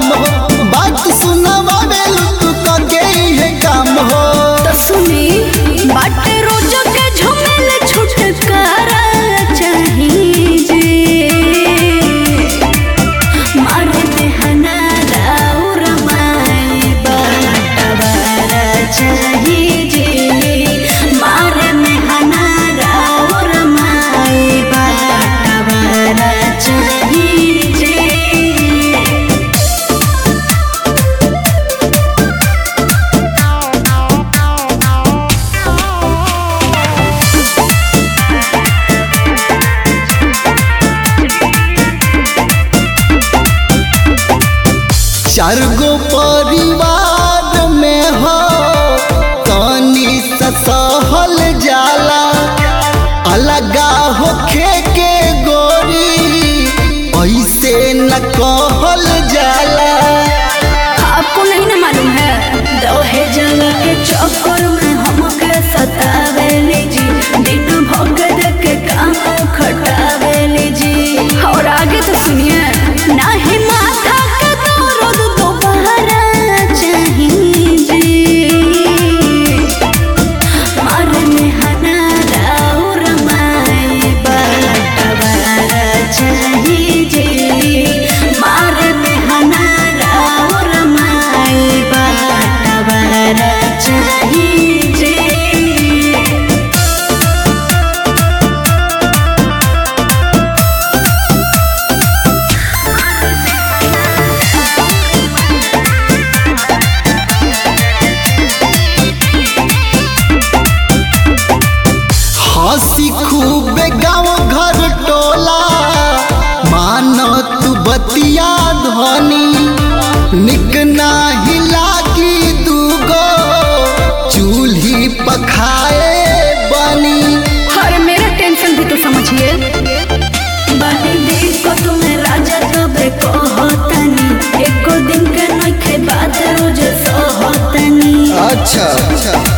काम हो बात सुनावे तू कके है काम हो तो सुनी बाटे रोज के झमेल छुटकारा चाहिए जे मारे देहना राउर माई बाटवारा चाहिए जे मारे मेहना राउर माई बाटवारा चाहिए जे चार गो परिवार में हो तनी सहल जाला अलगा होखे के गोरी ऐसे न कहल जाला आपको नहीं ना मालूम है दोहे जगह के चक्कर में हमके सतावे जी दिन भगत के काम खटावे जी और आगे तो सुनिए ना ही माथा के दर्द दोबारा चाहिए जी मारने हना राउर माई बाटवारा चाहिए जे मारने हना राउर माई बाटवारा चाहिए जे हंसी खूब गाँव घर टोला मान तू बतिया धनी निक नाही लागी दूगो चूल्ही पखाए बनी और मेरा टेंशन भी तो समझिए बानी देख को तुम्हें राजा तबे कहतनी एको दिन के नखे बात रोज सहतनी अच्छा अच्छा